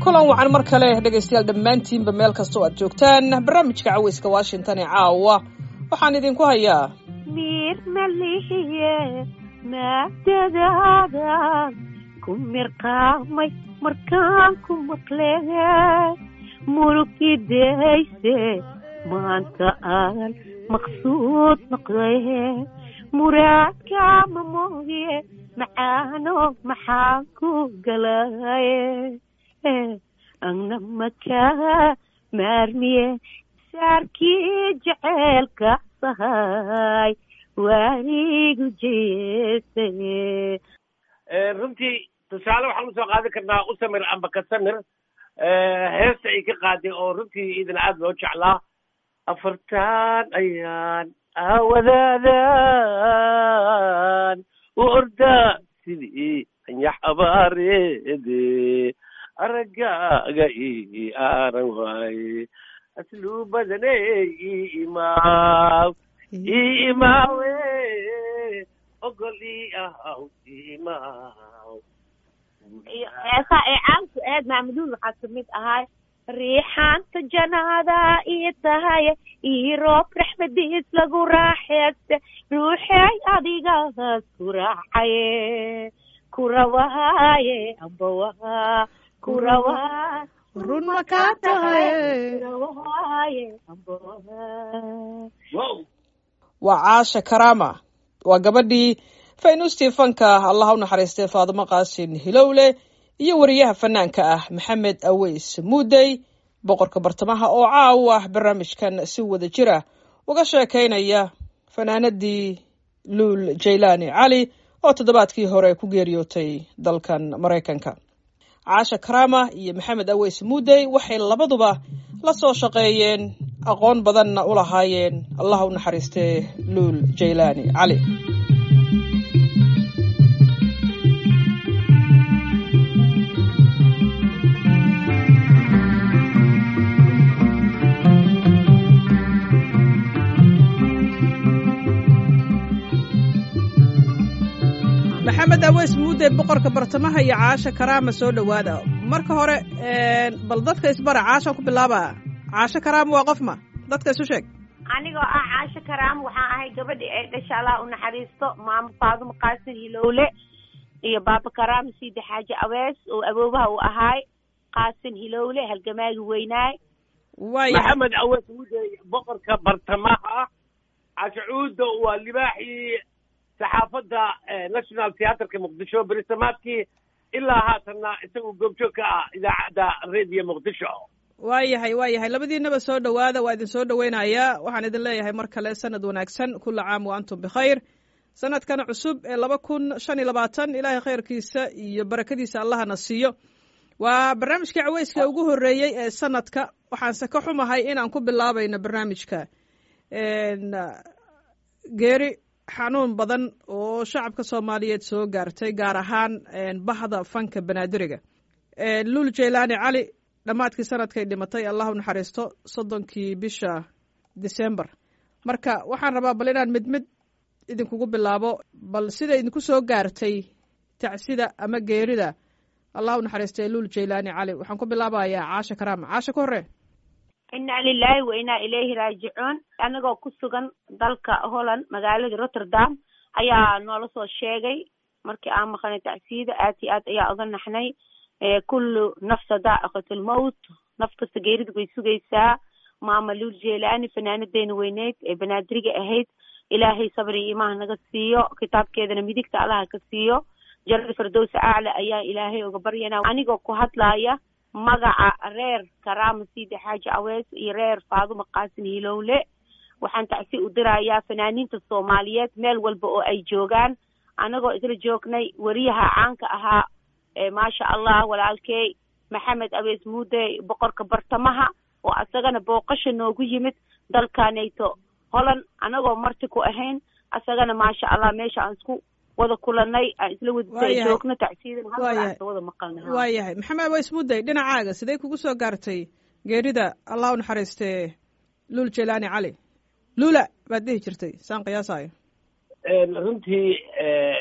kulan wacan mar kale dhegaystayaal dhammaantiinba meel kastoo aad joogtaan barnaamijka caweyska washington ee caawa waxaan idinku hayaa mir malihiye maadadaadan ku mirqaamay markaan ku maqle mulugidayse maanta aan maqsuud noqdaye muraadkaama mooye macaano maxaan ku galaye agna makaa maarmiye saarkii jeceelka sahay waanigu jeesaye runtii tusaale waxaan usoo qaadan karnaa usamir amba kasamir heesta ay ka qaaday oo runtii idin aad loo jeclaa afartan ayaan awadaadan u ordaa sidii anyax abaareede araggaaga ii aaran waaye asluu badaney ii imaaw ii imaawe ogol ii ahaw ii imaaw heesaa ee caanku aad maamuduul waxaa kamid ahay riixaanta janaada ii tahay ii roob raxmadiis lagu raaxeeste ruuxey adigaas ku raacaye kurawaaye ambawaha kurawaa run ma kaa tahay kurawaaye ambawaha wow waa caasha karaama waa gabadhii faynuustii fanka allah u naxariistay faadimo qaasin hilowle iyo wariyaha fanaanka ah maxamed aweys muudey boqorka bartamaha oo caaw ah barnaamijkan si wada jir ah uga sheekaynaya fanaanadii luul jaylaani cali oo toddobaadkii hore ku geeriyootay dalkan maraykanka caasha karaama iyo maxamed aweys muudey waxay labaduba la soo shaqeeyeen aqoon badanna u lahaayeen allah u naxariistee luul jaylaani cali maxamed aweys muudde boqorka bartamaha iyo caasha karaama soo dhowaada marka hore bal dadka isbara caashaan ku bilaaba caasho karaama waa qof ma dadka isu sheeg anigoo ah caasho karaam waxaan ahay gabadhii ay dhasha allah u naxariisto maamo faadumo qaasin hilowle iyo baaba karaam siidi xaaji awees oo aboobaha uu ahaay qaasin hilowle halgamaagi weynaay waaya maxamed awees mudey boqorka bartamaha cashucuuda waa libaaxii saxaafadda national theatreka muqdisho berisamaadkii ilaa haatanna isagoo goobjoog ka ah idaacadda radio muqdisho waayahay waayahay labadiinaba soo dhowaada waa idin soo dhoweynayaa waxaan idin leeyahay mar kale sanad wanaagsan kula caam wa antum bikhayr sanadkan cusub ee laba kun shan iyo labaatan ilaahay khayrkiisa iyo barakadiisa allahana siiyo waa barnaamijkii caweyska ugu horreeyey ee sanadka waxaanse ka xumahay inaan ku bilaabayno barnaamijka geeri xanuun badan oo shacabka soomaaliyeed soo gaartay gaar ahaan bahda fanka banaadiriga luul jaylaani cali dhammaadkii sanadkay dhimatay allah u naxariisto soddonkii bisha december marka waxaan rabaa bal inaan mid mid idinkugu bilaabo bal sida idinku soo gaartay tacsida ama geerida allah u naxariistay luul jaylaani cali waxaan ku bilaabayaa caasha karaama caasha ka horre inaa lilaahi wa inaa ilayhi raajicuun anagoo ku sugan dalka holland magaalada rotterdam ayaa noola soo sheegay markii aan maqanay tacsiida aad iyo aad ayaa oga naxnay kullu nafsa daa'iqat lmowt naf kasta geerida way sugaysaa maama luul jelaani fanaanadeena weyneyd ee banaadiriga ahayd ilaahay sabri iyo imaha naga siiyo kitaabkeedana midigta allaha ka siiyo jalada firdowsa acla ayaa ilaahay uga baryana anigoo ku hadlaaya magaca reer karaama siidi xaaji awees iyo reer faaduma qaasin hilowle waxaan tacsi u dirayaa fanaaniinta soomaaliyeed meel walba oo ay joogaan anagoo isla joognay weriyaha caanka ahaa maasha allah walaalkey maxamed awees muude boqorka bartamaha oo asagana booqasha noogu yimid dalkanayto holand anagoo marti ku ahayn asagana maasha allah meesha aan isku wada kulanay aan isla wada joogno tacsiidan halka wada maqalna waayahay maxamed awees muudey dhinacaaga sidee kugu soo gaartay geerida allah u naxariistee luul jelaani cali luula baad dhihi jirtay saan qiyaasayo runtii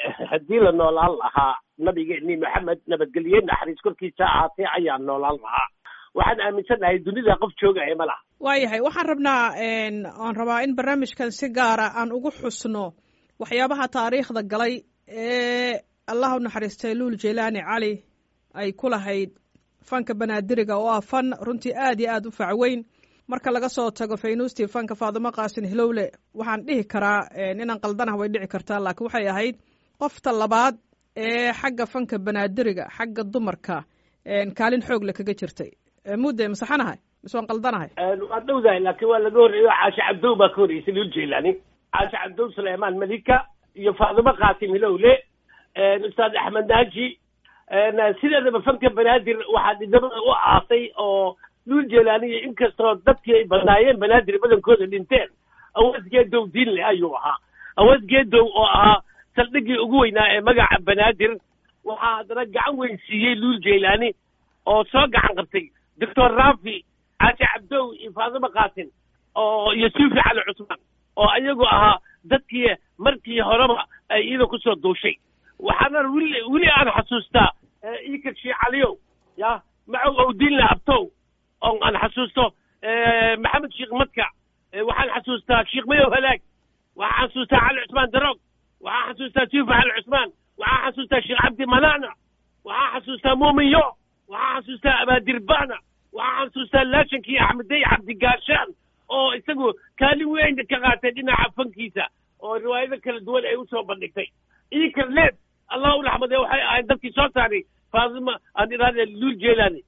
haddii la noolaan lahaa nabigeennii maxamed nabadgelye naxariis korkiisa ahaatee ayaa noolaan lahaa waxaan aaminsannahay dunida qof joogaya ma laha waayahay waxaan rabnaa aan rabaa in barnaamijkan si gaara aan ugu xusno waxyaabaha taariikhda galay ee allah u naxariistay luul jelaani cali ay ku lahayd fanka banaadiriga oo ah fan runtii aad iyo aad u facweyn marka laga soo tago faynuustii fanka faadimo qaasin hilowle waxaan dhihi karaa inaan qaldanah way dhici kartaa laakiin waxay ahayd qofta labaad ee xagga fanka banaadiriga xagga dumarka kaalin xoogle kaga jirtay mudde masaxanahay mise waan qaldanahay waa dhowdahay laakiin waa laga horreeyo caashe cabdow baa ka horreysay luul jelaani caashe cabdow suleymaan malika iyo faadimo qaasim hilowle ustaad axmed naaji sideedaba fanka banaadir waxaa dhidamada u aasay oo luul jelaaniya inkastoo dadkii ay badnaayeen banaadir badankooda dhinteen awood geedow diinle ayuu ahaa awood geedow oo ahaa saldhiggii ugu weynaa ee magaca banaadir waxaa haddana gacan weyn siiyey luul jelaani oo soo gacan qabtay doctor rafi caashe cabdow iyo faadimo qaasin oo iyo suufi cali cusmaan oo iyagu ahaa dadkii markii horeba ay iyada kusoo duushay waxaana weli weli aan xasuustaa ikar shiicaliyow ya macow owdiinle abtow oo aan xasuusto maxamed sheekh madka waxaan xasuustaa sheekh mayow halaag waxaan xasuustaa cali cusmaan daroog waxaan xasuustaa suufi cali cusmaan waxaan xasuustaa sheekh cabdi manana waxaan xasuustaa muumin yo waxaan xasuustaa abaadirbaana waxaan xasuustaa laashankii axmedey cabdigaashaan oo isagu kaalin weyn ka qaatay dhinaca fankiisa oo riwaayado kala duwan ay usoo bandhigtay ikar leeb allah u raxmadee waxay ahayd dadkii soo saaray faadima aan idhaahde luul jeelaani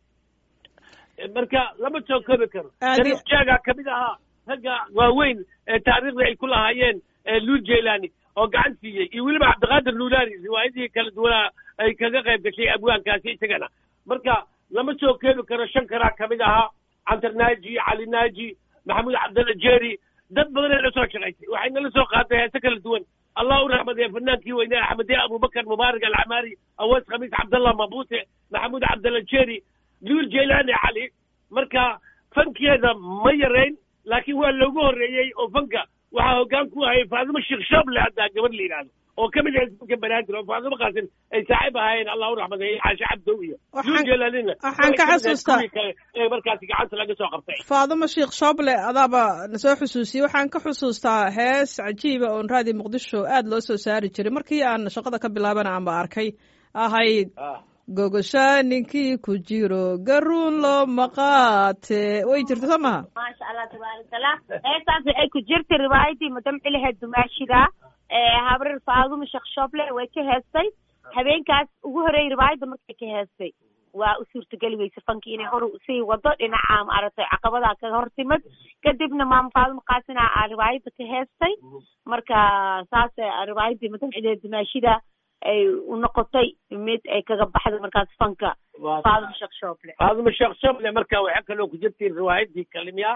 marka lama soo koobi karo sharif jaaga kamid ahaa ragga waaweyn ee taariikhda ay ku lahaayeen luul jeelaani oo gacan siiyey iyo weliba cabdiqaadir luulaani riwaayadihii kala duwanaa ay kaga qayb gashay abwaankaasi isagana marka lama soo koobi karo shan karaa kamid ahaa cantar naaji cali naaji maxamuud cabdalla jeeri dad badan ay la soo shaqaysay waxay nala soo qaatay heese kala duwan allah u raxmadee fanaankii weynaa axmedee abubakar mubaarak alcamaari awees khamiis cabdallah mabute maxamuud cabdalla jeeri luul jelaani cali marka fankeeda ma yarayn laakiin waa loogu horreeyey oo fanka waxaa hoggaan ku hayay faadimo sheekh shable haddaa gabadh la yidhaahdo oo ka mid ahayd fanka banaadir oo faadimo qaasin ay saaxiib ahaayeen allah u raxmadeeye caashe cabdow iyo luul jelaanina waxaan ka xasuustaa ee markaasi gacanta laga soo qabtay faadimo sheekh shable adaaba nasoo xusuusiyey waxaan ka xusuustaa hees cajiiba oon raadi muqdisho aad loo soo saari jiray markii aan shaqada ka bilaabana aanba arkay ahayd gogosha ninkii ku jiro garuun loo maqaate way jirta soo maha maasha allah tabaarakallah heestaas waxay ku jirtay riwaayadii madam ciliheed dumaashida habrar faaduma sheekh shoble way ka heestay habeenkaas ugu horeeyey riwaayadda markay ka heestay waa u suurtageli weyse fankii inay hor sii wado dhinaca maaragtay caqabadaa ka hor timid kadibna maama faaduma qaasina aa riwaayadda ka heestay marka saas riwaayadii madam ciliheed dumaashida ay u noqotay mid ay kaga baxday markaas fanka faaduma sheekh shoble faaduma sheekh shoble marka waxaa kaloo ku jirtay riwaayadii kalimiya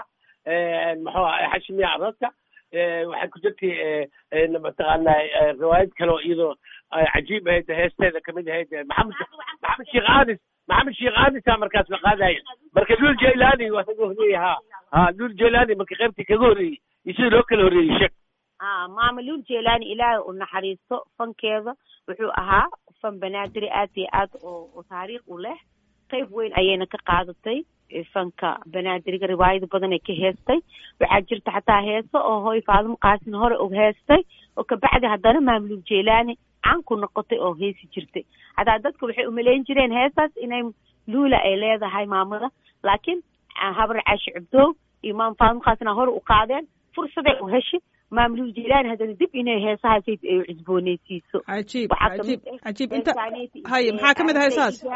muxuu aha xashimiya araska waxay ku jirtay mataqaanaa riwaayad kaloo iyadoo cajiib ahayd heesteeda kamid ahayd maxamed maxamed sheekh anis maxamed sheekh anisa markaas la qaadaya marka luul jailani waa kaga horreeyey ha ha luul jailani marka qaybtii kaga horreeyey iyo sida loo kala horreeyey sheeg a maama luul jelani ilaahay u naxariisto fankeeda wuxuu ahaa fan banaadiri aad iyo aad oo taariikh u leh qayb weyn ayayna ka qaadatay fanka banaadiriga riwaayado badan ay ka heestay waxaa jirta xataa heeso oo hooy faadimo qaasin hore og heestay oo kabacdi haddana maamluul jelani caan ku noqotay oo heesi jirtay hataa dadka waxay umaleyn jireen heestaas inay luula ay leedahay maamada laakiin habar caashi cubdoow iyo maama faadimo qaasina hore u qaadeen fursaday u heshay maamluul jelani haddana dib inay heesahaas ay cusbooneysiiso cajiib cajiib cajiib inta haye maxaa kamid ah heesahaas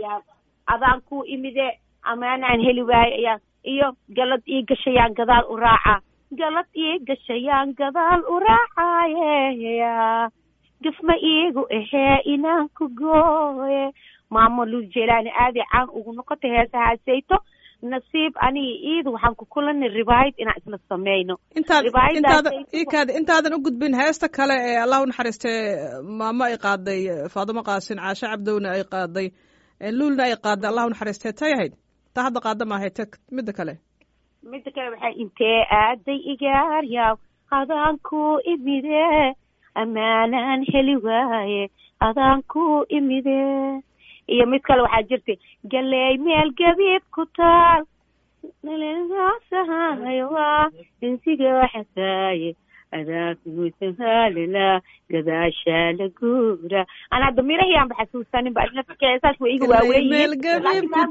adaan ku imide amaanaan heli waayo ayaa iyo galad ii gashayaan gadaal u raaca galad ii gashayaan gadaal u raacaye gafma iigu ahee inaan ku gooye maamo luul jelani aaday caan ugu noqotay heesahaasayto nasiib aniga iida waxaan ku kulanay ribaayad inaan isla sameyno intaad intaada ikaad intaadan u gudbin heesta kale ee allah u naxariistee maamo ay qaaday faadimo qaasin caashe cabdowna ay qaaday luulna ay qaaday allah u naxariistee tay ahayd taa hadda qaada maahay ta midda kale midda kale waxay intee aaday igaaryaw adaan ku imide ammaanaan heli waaye adaan ku imide iyo mid kale waxaa jirtay galeey meel gabiib ku taal waa insiga xasaaye adaa kuusahaalala gadaashaa la guura ana hadda mirahiyaanba xasuusanin ba saas way iga waaweyn meel gabiib ku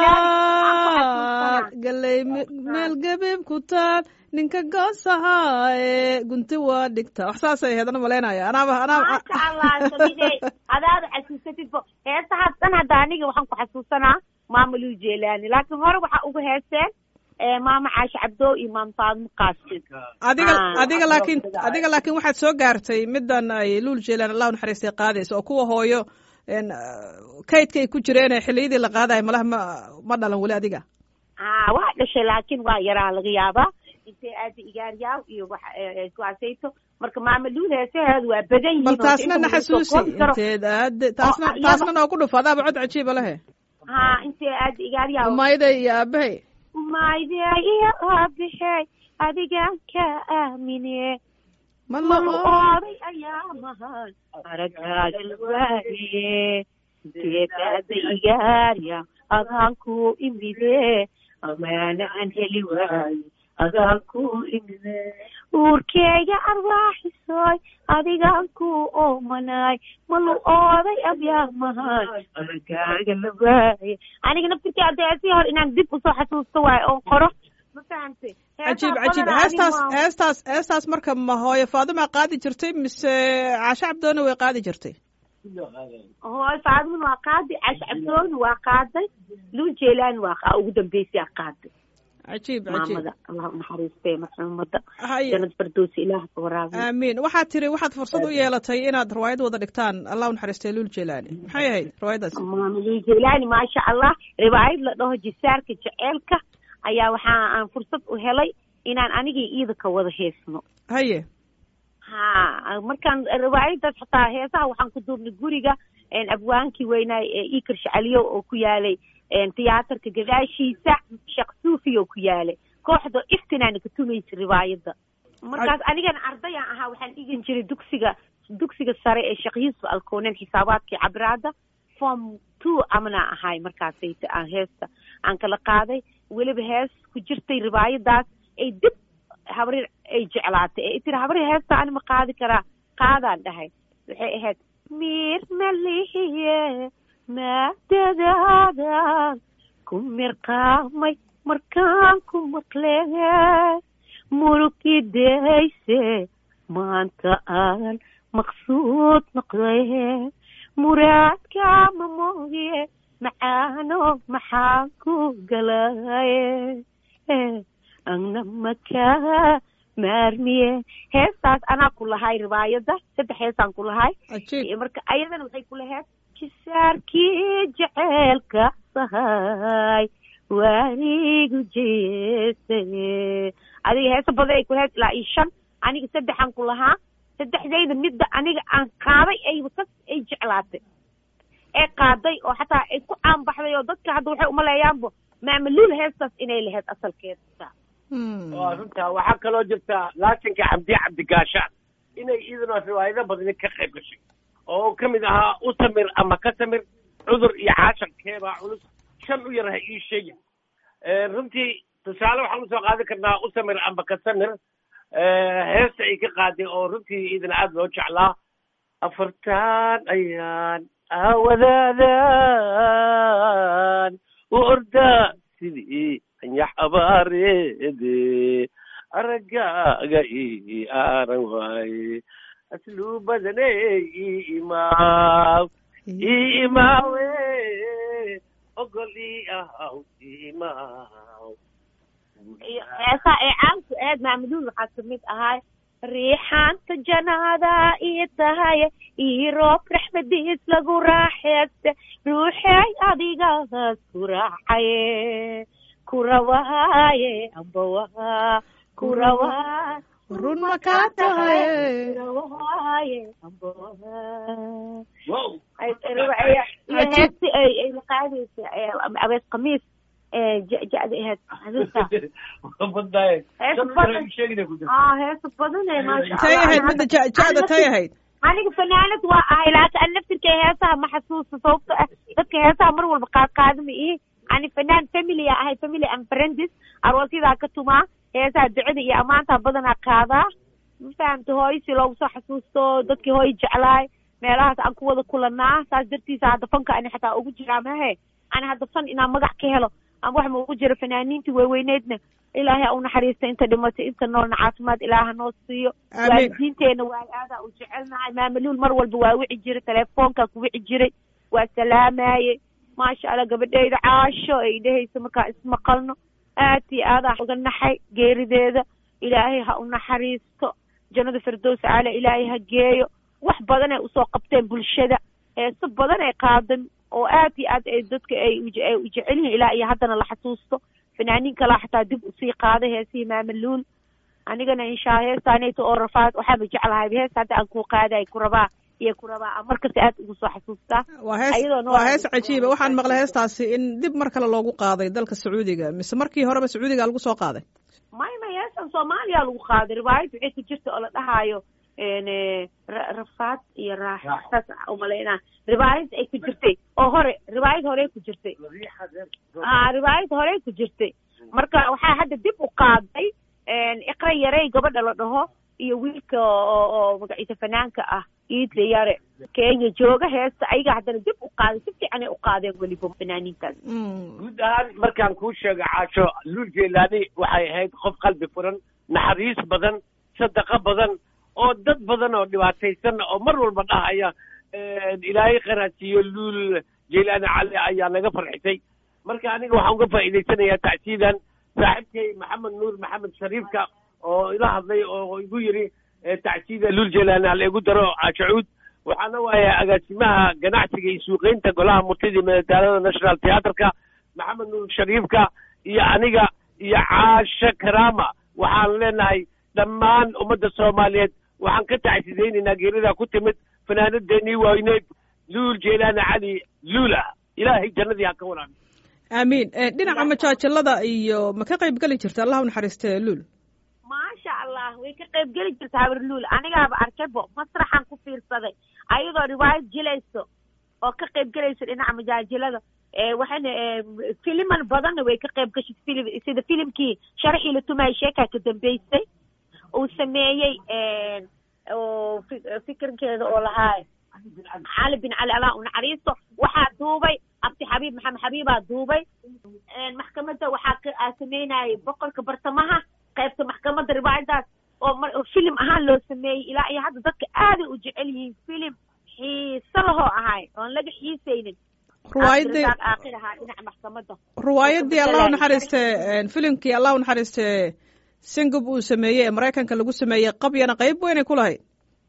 taal galey meel gabiib ku taal ninka goosahaaye gunti waa dhigta wax saasay ahayd ana malaynaya anaaba anaaba maasha allah samidey adaada xasuusatidba heesahaas dhan hadda aniga waxaan ku xasuusanaa maama luu jeelaani laakiin hore waxaa uga heeseen maama caashe cabdoo iyo maama faadmo qaasin adiga Ah, adiga wax laakiin loo adiga laakiin waxaad soo gaartay middan ay luul jeelaan allahu naxariistay qaadaysa oo kuwa hooyo n kaydka ay ku jireen ee xilliyadii la qaadayo malaha ma ma dhalan weli adiga haa waa dhashay laakiin waa yaraa laga yaabaa intay aada igaaryaaw iyo wax kuwaasayto marka maama luul heesaheedu waa badan yihiin bal oo taasna inta na lagu soo xasuusi koobi karo. inteed aad taasna iyada- taasna noo ku dhufo adaaba cod cajiiba lehe haa intay aada igaaryaaw umayday iyo aabahay maydee iyo aabixey adigaan ka aamine ma malu la ooday ayaa mahan aragaaga la waaye inteetaada igaarya adaan ku imide amaana aan heli waaye adaan ku imide uurkeyga arwaaxisoy adigaan ku oomanaay malu ooday abyaa mahan aragaaga la waaye aniga naftirkii adeesii hor inaan dib usoo xasuusto waayo oon qoro ma fahamtay cajiib cajiib heestaas heestaas heestaas marka ma hooyo faadima qaadi jirtay mise caasho cabdoona way qaadi jirtay hooy faadimin waa qaaday cash cabdooni waa qaaday luu jeelaani waa qa- ugu dambeysay aa qaaday cajiib cajiib maamada allah unaxariistay marxuumada haye janad fardoosi ilaah ka waraabiyo aamiin waxaad tiri waxaad fursad u yeelatay inaad riwaayad wada dhigtaan allah u naxariistay luul jeelaani maxay ahayd riwaayadaas maama luu jeelaani maasha allah riwaayad la dhaho jisaarka jeceelka ayaa waxaa aan fursad u helay inaan anigii iida ka wada heesno haye ha markaan riwaayadaas xataa heesaha waxaan ku duubnay guriga abwaankii weynaay ee ikar shacaliyo oo ku yaalay tiyaatarka gadaashiisa sheekh suufi oo ku yaalay kooxda iftinaana ka tumaysa riwaayadda markaas anigana ardayaan ahaa waxaan dhigan jiray dugsiga dugsiga sare ee sheekh yuusuf alkoonen xisaabaadkii cabraada form two amana ahay markaasayta aan heesta aan kala qaaday weliba hees ku jirtay riwaayadaas ay dib habrir ay jeclaatay ee tiri habrir heesta ani ma qaadi karaa qaadaan dhahay waxay ahayd mir malihiye maadadaadan ku mirqaamay markaan ku maqle mulkidayse maanta aan maqsuud noqday muraadkaama mooye macaano maxaan ku galaye agna makaa maarmiye heestaas anaa ku lahay riwaayadda saddex heesaan ku lahay cajiib marka ayadana waxay ku lahayd jisaarkii jeceelka sahay waanigu jeesay adiga heesa badan ay ku lahayd ilaa iyo shan aniga saddexaan ku lahaa saddexdayda midda aniga aan qaaday ay kas ay jeclaatay ee qaaday oo xataa ay ku caanbaxday oo dadka hadda waxay umaleeyaanbo maamaluul heestaas inay lahayd asalkeeda Hmm. waa runta waxaa kaloo jirta laatinka cabdi cabdigaashaan inay iyaduna riwaayado badani ka qayb gashay oo ka mid ahaa u samir ama ka samir cudur iyo caashankeebaa culus shan u yar ha ii sheegin runtii tusaale waxaan usoo qaadan karnaa u samir ama ka samir heesta ay ka qaaday oo runtii iyadana aada loo jeclaa afartaan ayaan aawadaadaan u ordaa sidii anyax abaareede araggaaga ii aaran waaye asluu badaney ii imaaw ii imaawe ogol ii ahaw ii imaaw iyo heesaa ee caanku aad maamaluul waxaa kamid ahay riixaanta janaada ii tahay ii roob raxmadiis lagu raaxeeste ruuxey adigaas ku raacaye ku rawaaye ambawaha ku rawaa run ma kaa tahay rawaaye ambawaha wow iyo heesti ay ay la qaadaysa abees khamiis ja-da ahayd xasuusta badaaye Heesa Shan badan. hore ii sheegina ku jirta. ah heesa badan ee maasha tay Allah. ahayd midda ja- ja-da tay ahayd aniga fanaanad waa ahay laakiin an naftirkay heesaha ma xasuusta sababto ah dadka heesaha mar walba qaad qaadama ihi ani fanaan family a ahay family and friends aroosyadaa ka tumaa heesaha ducada iyo ammaantaa badanaa qaadaa ma fahamta hooyo si loogu soo xasuusto dadkii hooyo jeclaay meelahaas aan ku wada kulanaa saas dartiisa hadda fanka ani xataa ugu jiraa mahe ani hadda fan inaan magac ka helo ama wax ma ugu jiro fanaaniintii waaweyneedna ilaahay ha u naxariista inta dhimatay inta noolna caafimaad ilaaha noo siiyo Amiin. waalidiinteena waa aadaa u jecelnahay maamaluul mar walba waa wici jiray telefoonkaa ku wici jiray waa salaamaye maasha allah gabadheyda caasho ay dhehaysa markaa ismaqalno aad iyo aadaa uga naxay geerideeda ilaahay ha u naxariisto jannada firdows caala ilaahay ha geeyo wax badan ay usoo qabteen bulshada heeso badan ay qaadan oo aad iyo aad ay dadka ay uje- ay u jecel yihiin ilaa iyo haddana la xasuusto fanaaniin kalaa xataa dib usii qaaday heesihii maamaluul anigana inshaa heestaanayta oo rafaad waxaaba jeclahay hees hadda aan ku qaaday ku rabaa iyo ku rabaa aan markasta aad ugu soo xasuustaa waa hees Ayadoo noo- waa hees cajiiba waxaan maqlay heestaasi in dib mar kale loogu qaaday dalka sacuudiga mise markii horeba sacuudiga lagu soo qaaday may may heestan soomaaliya lagu qaaday riwaayad waxay ku jirta oo la dhahaayo n ra- rafaad iyo raax saas umalaynaa riwaayad ay ku jirtay oo hore riwaayad horey ku jirtay ah riwaayad horey ku jirtay marka waxaa hadda dib u qaaday iqra yarey gabadha la dhaho iyo wiilka oo oo magaciisa fanaanka ah iidle yare kenya jooga heesta ayaga haddana dib u qaaday si fiican ay u qaadeen weliba fanaaniintaas Mm. guud ahaan markaan kuu sheego caasho luul jeelaani waxay ahayd qof qalbi furan naxariis badan sadaqo badan oo dad badan oo dhibaataysan oo mar walba dhahaya ilaahay kharaasiiyo luul jeelaani cali ayaa naga farxisay marka aniga waxaan uga faa'iidaysanayaa tacsiidan saaxiibkay maxamed nuur maxamed shariifka oo ila hadlay oo igu yidhi eh, tacsiida luul jeelaani hala igu daro caashacuud waxaana waaye agaasimaha ganacsiga iyo suuqeynta golaha murtida iyo madadaalada national theatreka maxamed nuur shariifka iyo aniga iyo caashe karaama waxaan leenahay dhammaan ummadda soomaaliyeed waxaan ka tacsidaynaynaa geerida ku timid fanaanadeenii waaweyneed luul jeelaani cali luula ilaahay jannadii ha ka waraabi aamiin Eh, dhinaca majaajilada iyo ma ka qayb geli jirta allah u naxariiste luul maasha allah way ka qayb geli jirta habarluul anigaaba arkaybo masraxan ku fiirsaday ayadoo riwaayad jilayso oo ka qayb gelayso dhinaca majaajilada ee waxayna ee, filiman badanna way ka qayb gashay filim sida filimkii sharaxii la tumayay sheekaa ka dambeysay uu sameeyey een, oo fi- fikirkeeda oo lahaa cali bin cali allah u naxariisto waxaa duubay abdi xabiib maxamed xabiibaa duubay een, maxkamadda waxaa ka aa sameynayay boqorka bartamaha qaybta maxkamadda riwaayadaas oo mar oo filim ahaan loo sameeyey ilaa iyo hadda dadka aaday u jecel yihiin filim xiiso lahoo ahay oon laga xiisaynin ruwaayadii Cabdirasaaq aakhir ahaa dhinaca maxkamadda ruwaayadii allah u naxariiste filimkii allah u naxariiste singub uu sameeyey ee maraykanka lagu sameeyey qabyana qayb weynay ku lahayd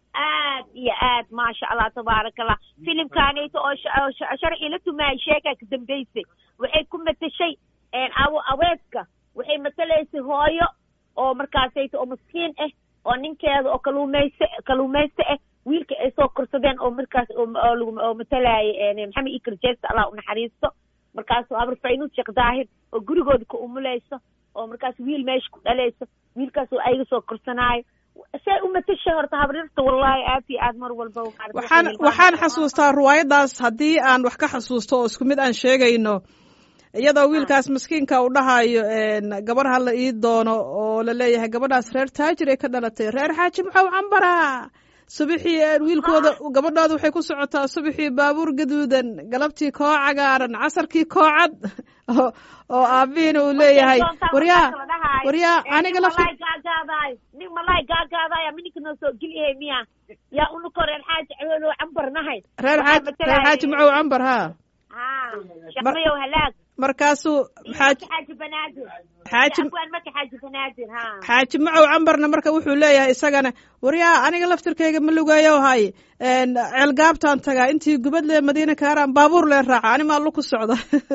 aad iyo aad maasha allah tabaaraka allah filimkaanayto oo sha- oo sha- sharxii la tumaayay sheekaa ka dambeysay waxay ku matashay een, awo aweedka waxay matalaysay hooyo oo markaasayto oo maskiin ah oo ninkeeda oo kaluumayste kaluumayste ah wiilka ay soo korsadeen oo markaas oo oo lagu oo matalaayay een, maxamed ikar jeesta allah u naxariisto markaasoo abar faynuud sheekh daahir oo gurigooda ka umulayso oo markaas wiil meesha ku dhalayso wiilkaas oo ayaga soo korsanaayo say u matashay horta habrirta wallahi aad iyo aad mar walba maaragtay waxaan waxay waxaan hilmaanta- xasuustaa ruwaayadaas haddii aan wax ka xasuusto oo isku mid aan sheegayno iyadoo wiilkaas maskiinka uu dhahayo een, gabar ha la ii doono oo la leeyahay gabadhaas reer taajir ay ka dhalatay reer xaaji maxaw cambara subixii een, wiilkooda gabadhooda waxay ku socotaa subixii baabuur gaduudan galabtii koo cagaaran casarkii koo cad oo oo aabihiina uu leeyahay Doontaa waryaa markaas la dhahayo, waryaa ee, aniga nin lafti malaay gaagaadaayo nin malaay gaagaadaayo mininka noo soo geliyahay miya yaa unuko reer xaaji cehoolo cambar nahay reer Waxaa xaaji reer matalaya- xaaji macow cambar ha haa shaqmayow halaag markaasuu xaaji maka xaaji banaadir xaaji afwaan maka xaaji banaadir haa xaaji macow cambarna marka wuxuu leeyahay isagana waryaa aniga laftirkayga ma lugayo hay ceelgaabtaan tagaa intii gubad lee madiina kaaraan baabuur lee raaca ani maa lu ku socda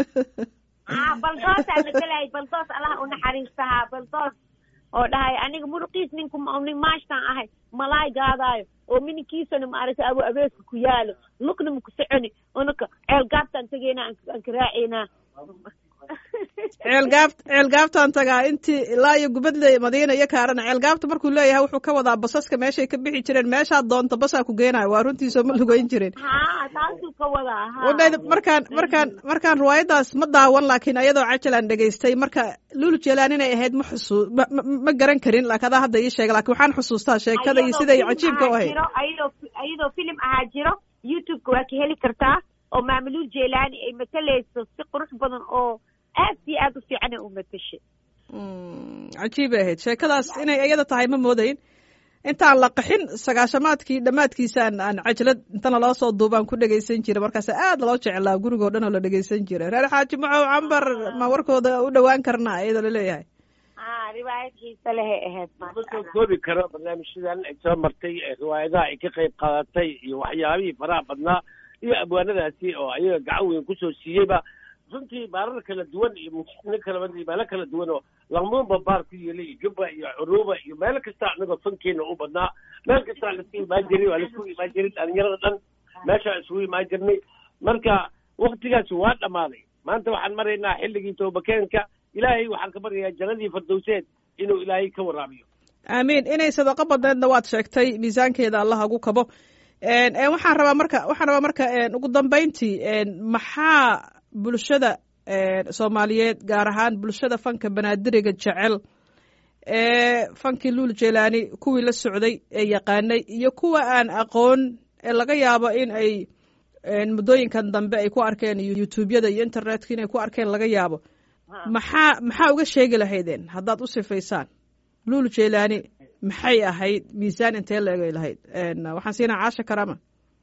haa baldoosaa matalay baldoos allah u naxariistahaa baldoos oo dhahay aniga muruqiis ninku nin maashtaan ahay malaay gaadaayo oo mininkiisana maaragtay abu abeeska ku yaalo lugna maku soconi unaka ceel gaabtaan tegaynaa aan ka raacaynaa ceelgaabt ceelgaabtaan tagaa intii ilaa iyo gubadle madiina iyo kaarana ceelgaabta markuu leeyahay wuxuu ka wadaa basaska meeshay ka bixi jireen meeshaad doonto basaa ku geenayo waa runtiisoo ma lugeyn jirin ha taasuu ka wadaa ha wadhayda markaan markaan markaan riwaayadaas ma daawan laakiin ayadoo cajalaan dhegaystay marka lulu jeelaan inay ahayd ma xusuu ma ma- ma garan karin laakiin adaa hadda ii sheega laakiin waxaan xusuustaa sheekada iyo siday cajiibka u ahayd ayadoo ayadoo filim ahaa jiro youtube-ka waa ka heli kartaa oo maamuluul jeelaani ay matalayso si qurux badan oo aad iyo aad u fiican ay u matashay Mm, cajiibay ahayd sheekadaas inay iyada tahay ma moodayn intaan la qaxin sagaashamaadkii dhammaadkiisaan aan cajalad intana loo soo duubaan ku dhegaysan jiray markaas aad loo jeclaa gurigoo dhan oo la dhegaysan jiray reer xaaji maxow cambar ma warkooda u dhowaan karnaa iyadoo laleeyahay ha riwaayad xiise lehay ahayd ma maasha soo allah koobi karo barnaamijyadan ay soo martay ee riwaayadaha ay ka qayb qaadatay iyo waxyaabihii faraha badnaa iyo abwaanadaasi oo ayaga gacan weyn kusoo siiyeyba runtii baarar kala duwan iyo muslimiin kala badan iyo meelo kala duwan oo laqmuunba baar ku yeelay iyo jubba iyo curuuba iyo meelo kasta anagoo fankeena u badnaa meel kasta laisku imaan jiray waa laisku imaan jiray dhalinyarada dhan meeshaa isugu imaan jirnay marka waktigaasi waa dhammaaday maanta waxaan maraynaa xilligii toobakeenka ilaahay waxaan ka baryayaa jannadii fardowseed inuu ilaahay ka waraabiyo aamiin inay sadaqo badneedna waad sheegtay miisaankeeda allah ugu kabo En, en, waxaan rabaa marka waxaan rabaa marka en, ugu dambeyntii en, maxaa bulshada en, soomaaliyeed gaar ahaan bulshada fanka banaadiriga jecel ee fankii luul jeelaani kuwii la socday ee yaqaanay iyo kuwa aan aqoon ee laga yaabo in ay en, muddooyinkan dambe ay ku arkeen iyo youtubeyada iyo internetka inay ku arkeen laga yaabo Ha. maxaa maxaa uga sheegi lahaydeen haddaad u sifaysaan luul jeelaani maxay ahayd miisaan intee la egay lahayd En, waxaan siinaa caasha karaama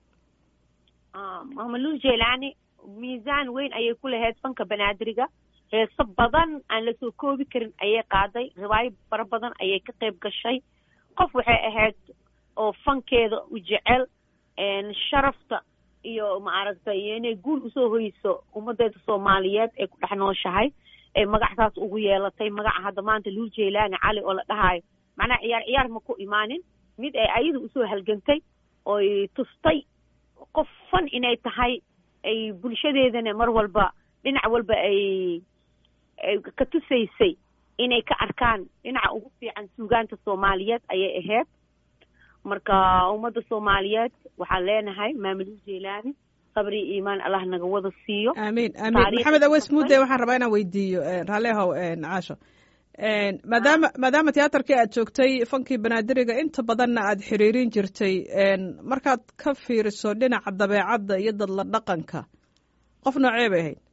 Ah, maamuluul jeelaani miisaan weyn ayay ku lahayd fanka banaadiriga heeso badan aan lasoo koobi karin ayay qaaday riwaayo fara badan ayay ka qayb gashay qof waxay ahayd oo fankeeda u jecel een, sharafta iyo maaragtay iyo inay guul usoo hoyso ummadeeda soomaaliyeed ee ku dhex nooshahay ee magacsaas ugu yeelatay magaca hadda maanta luul jeelaani cali oo la dhahayo macnaha ciyaar ciyaar ma ku imaanin mid ay ayada usoo halgantay oy tustay qof fan inay tahay ay bulshadeedana mar walba dhinac walba ay ay ka tusaysay inay ka arkaan dhinaca ugu fiican suugaanta soomaaliyeed ayay ahayd marka ummadda soomaaliyeed waxaan leenahay maamulul jeelaani sabri iyo iimaan allah naga wada siiyo aamiin aamiin Taariikhda maxamed aweys ku mudde waxaan rabaa inaan weydiiyo en, raalli ahow en, caasho En, maadaama maadaama tiyaatarkii aad joogtay fankii banaadiriga inta badanna aad xiriirin jirtay en, markaad ka fiiriso dhinaca dabeecadda iyo dadla dhaqanka qof noocee bay ahayd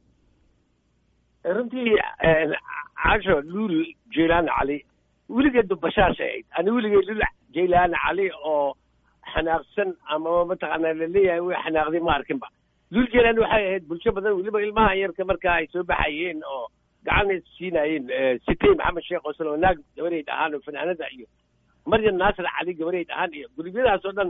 runtii casho luul jaylaan cali weligeed bashaasha ahayd ani weligay luul jaylaan cali oo xanaaqsan ama mataqaanaa laleeyahay way xanaaqday ma arkinba luul jaylaan waxay ahayd bulsho badan weliba ilmaha yarka markaa ay soo baxayeen oo gacan ay siinaayeen sitey maxamed sheekh oo salwanaag gabareyd ahaan oo fanaanada iyo maryam naasir cali gabareyd ahaan iyo gurubyadaas oo dhan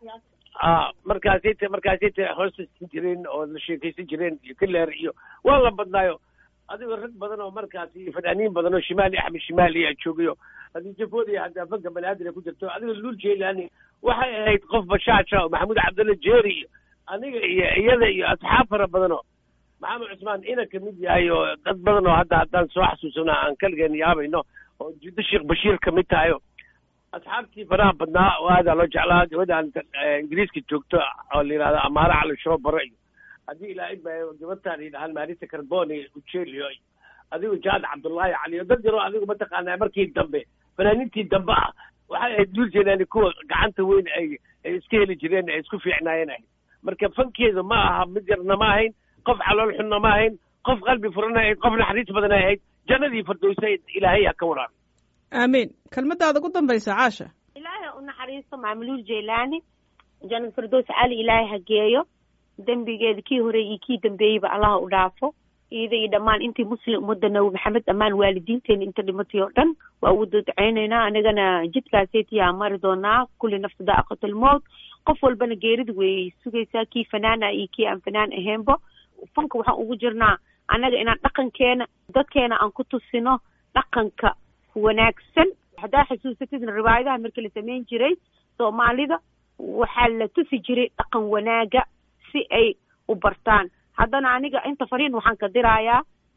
a markaasay t markaasay t hoosta siin jireen oo la sheekaysan jireen iyo kaleer iyo waa la badnaayo adigoo rag badan oo markaas iyo fanaaniin badan oo shimaali axmed shimaali aa joogayo haddii jafooda iyo haddaa fanka banaadir ku jirto adigoo luul jeelaani waxay ahayd qof bashaaja oo maxamuud cabdulla jeeri iyo aniga iyo iyada iyo asxaab fara badan oo maxamed cusmaan ina kamid yahay oo dad badan oo hadda haddaan soo xasuusana aan kaligeen yaabayno oo jiddo sheekh bashiir kamid tahay oo asxaabtii faraha badnaa oo aadaa loo jeclaa gabadhaan ingiriiska joogto oo la yidhahdo amaara cali shoobaro iyo haddii ilaahay ba gabadhaan yidhahaan maarisa carboni ujelio iyo adigu jaad cabdullaahi cali iyo dad yaroo adigu mataqaanaa markii dambe fanaaniintii dambe ah waxay ahayd duul jeenaani kuwa gacanta weyn ay ay iska heli jireen ay isku fiicnaayeen ahayd marka fankeedu ma aha mid yarna ma ahayn qof calool xunna ma ahayn qof qalbi furan ahayd qof naxariis badan ahayd jannadii fardowsa ilaahay ha ka waraabi aamiin kelmadaada ugu dambaysa caasha ilaahay u naxariisto maamuluul jaylaani janad firdows cali ilaahay ha geeyo dembigeeda kii hore iyo kii dambeeyeyba allaha u dhaafo iyada iyo dhammaan intii muslim ummadda nabi maxamed dhammaan waalidiinteena inta dhimatay oo dhan waa ugu dadceynaynaa anagana jidkaasetiyaa mari doonaa kulli nafta daaqatul mowt qof walbana geerida way sugaysaa kii fanaana iyo kii aan fanaan ahaynba fanka waxaan ugu jirnaa annaga inaan dhaqankeena dadkeena aan ku tusino dhaqanka wanaagsan haddaa xasuusatidna riwaayadaha markii la samayn jiray soomaalida waxaa la tusi jiray dhaqan wanaaga si ay u bartaan haddana aniga inta fariin waxaan ka dirayaa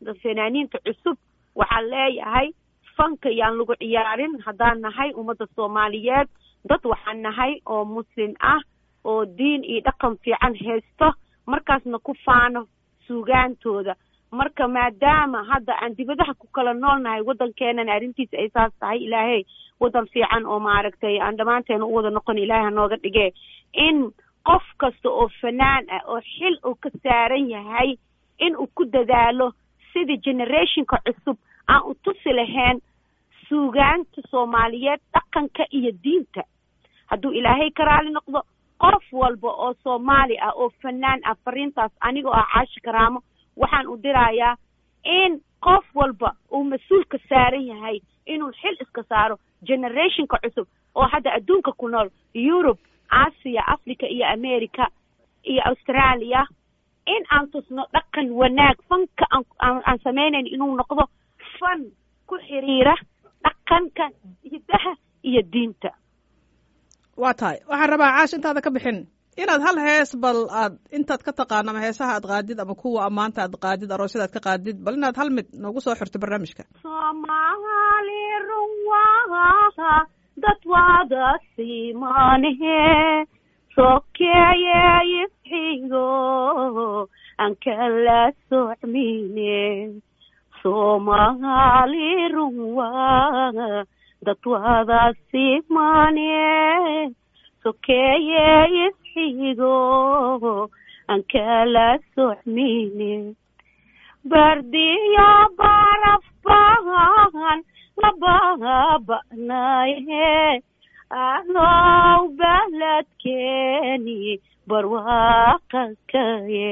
fanaaniinta cusub waxaan leeyahay fanka yaan lagu ciyaarin haddaan nahay ummadda soomaaliyeed dad waxaan nahay oo muslim ah oo diin iyo dhaqan fiican haysto markaasna ku faano suugaantooda marka maadaama hadda aan dibadaha ku kala nool nahay waddankeenana arrintiisa ay saas tahay ilaahay waddan fiican oo maaragtay aan dhammaanteena u wada noqon ilaahay hanooga dhigee in qof kasta oo fanaan ah oo xil uu ka saaran yahay in uu ku dadaalo sidii generationka cusub aan u tusi lahayn suugaanta soomaaliyeed dhaqanka iyo diinta hadduu ilaahay ka raali noqdo qof walba oo soomaali ah oo fanaan ah fariintaas anigoo ah caashi karaamo waxaan u dirayaa in qof walba uu mas-uulka saaran yahay inuu xil iska saaro generationka cusub oo hadda adduunka ku nool yurub aasiya africa iyo america iyo australia in aan tusno dhaqan wanaag fanka aan aan samaynayn inuu noqdo fan ku xiriira dhaqanka hidaha iyo diinta waa tahay waxaan rabaa caash intaada ka bixin inaad hal hees bal aad intaad ka taqaano ama heesaha aad qaadid ama kuwa ammaanta aad qaadid aroosyada aad ka qaadid bal inaad hal mid noogu soo xirto barnaamijka soomaali runwaha dad wada simanehe sokeeye isxigo aan kala socmine soomaali runwa dad wada simane sokeeye isxigo aan kala socmine bardiya barafbahan lababanaye alow baladkeeni barwaqa kaye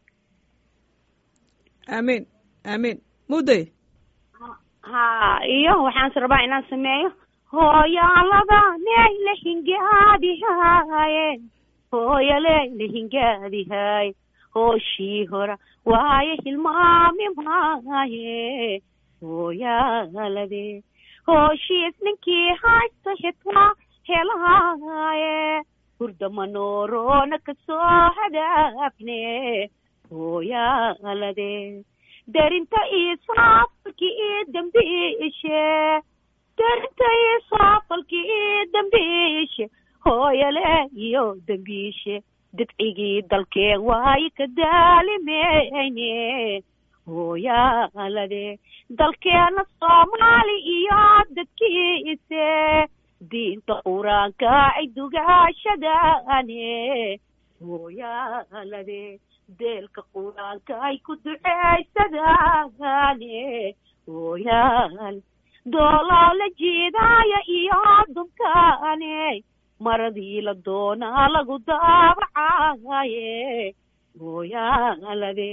aamiin aamiin mudday ha iyo waxaanse rabaa inaan sameeyo hooyaalada neyla hingaadihaye hooyaleyla hingaadihaye hooshii hora waaye hilmaami maaye hooyaalade hooshiis ninkii haysta xitaa helaaye hurdamanoorona kasoo hadaafne hooyaalade darinta isaafalki ii dambiishe darinta isaafalki ii dambiishe hooyale iyo dambiishe didcigii dalkeen waayo ka daalimeyne hooyaalade dalkeena soomaali iyo dadkiise diinta qur-aanka ay dugaashadaane hooyaalade deelka qur-aanka ay ku duceysadaane hooyaal doolaa la jiidaaya iyo dumkaane maradii la doonaa lagu daabacaye hooyaalade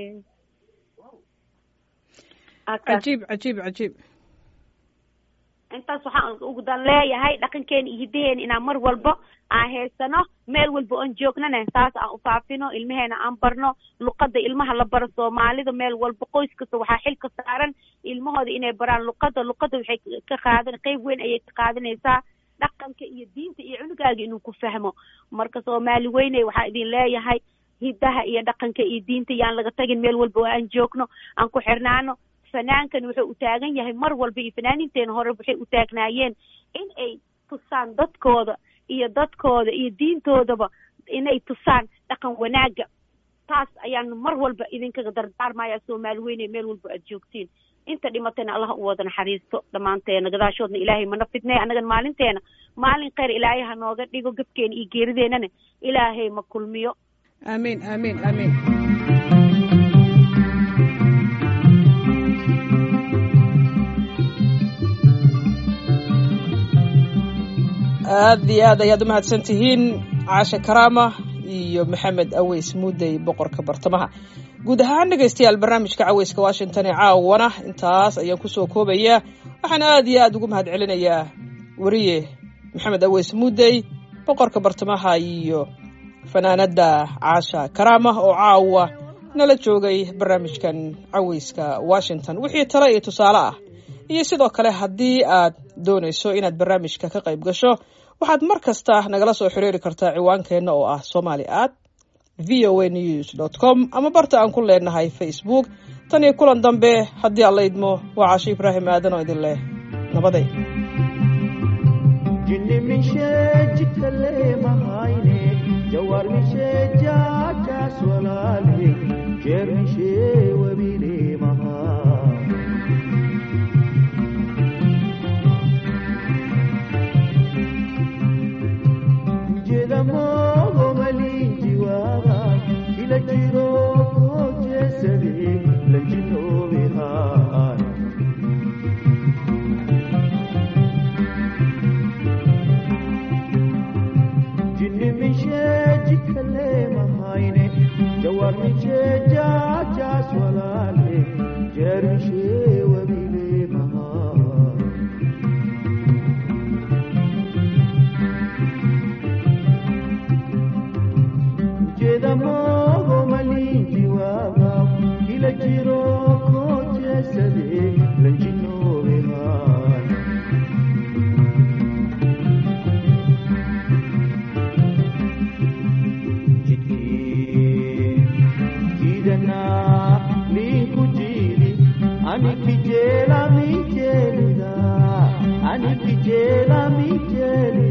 cajiib cajiib cajiib intaas waxaan ugu dan leeyahay dhaqankeena iyo hidaheena inaan mar walba aan haysano meel walba oon joognana saas aan ufaafino ilmaheena aan barno luqada ilmaha la baro soomaalida meel walba qoys kasta waxaa xil ka saaran ilmahooda inay baraan luqada luqada waxay ka qaadan qeyb weyn ayay ka qaadanaysaa dhaqanka iyo diinta iyo cunugaaga inuu ku fahmo marka soomaali weyne waxaa idin leeyahay hidaha iyo dhaqanka iyo diinta yaan laga tagin meel walba oo aan joogno aan ku xirnaano fanaankan wuxuu u taagan yahay mar walba iyo fanaaniinteena hore waxay u taagnaayeen in ay tusaan dadkooda iyo dadkooda iyo diintoodaba inay tusaan dhaqan wanaaga taas ayaan mar walba idinkaga dardaarmaya soomaali weyne meel walba aad joogtiin inta dhimatayna allah u wada naxariisto dhammaanteena gadaashoodna ilaahay mana fidnay annagan maalinteena maalin kheyr ilaahay ha nooga dhigo gabkeena iyo geerideenana ilaahay ma kulmiyo aamiin aamiin aamiin aad iyo aad ayaad umahadsan tihiin caashe karaama iyo maxamed aweys muudey boqorka bartamaha guud ahaan dhegaystayaal barnaamijka caweyska washington ee caawana intaas ayaan kusoo koobayaa waxaan aad iyo aad ugu mahad celinayaa weriye maxamed aweys muudey boqorka bartamaha iyo fanaanada caasha karaama oo caawa nala joogay barnaamijkan caweyska washington wixii tale iyo tusaale ah iyo sidoo kale haddii aad doonayso inaad barnaamijka ka qayb gasho waxaad mar kasta nagala soo xiriiri kartaa ciwaankeenna oo ah somali at v o a news dot com ama barta aan ku leenahay facebook tan iyo kulan dambe haddii alla idmo waa casho ibraahim aadan oo idin leh nabaday jinni mishee jikale mahayne jawar mishee jaajaas walaale jeer mishee wabile mahaa jedhamoo maliin jiwaaba kila jiroo koo jeesade lanjinoobe haa jinni mishee jikale mahayne jawar mishee jaajaas walaale jeer mishee wabile mahaa jedhamoo maliin jiwaaba kila jiroo koo jeesade lanjinoobe haa jidanaa liinku jiili ani kijeela mijeelida ani kijeela mijeeli